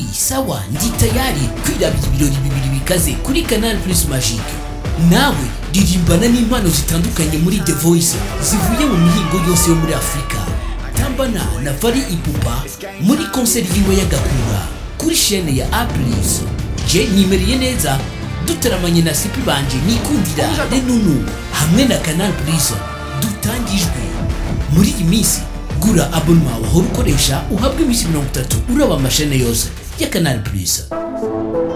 sawa ndi tayari kwirabira ibirori bibiri bikaze kuri canal plus magique nawe ririmbana n'impano zitandukanye muri the voice zivuye mu mihingo yose yo muri afurika tambana na fari ipupa muri konseri yiwe y'agakura kuri shene ya aplis je nimereye neza dutaramanye na sipi banje nikundira renunu hamwe na canal plus dutangijwe muri iyi minsi gura abonema wahora ukoresha uhabwa iminsi mirongo itatu uraba amashene yose ya canal plus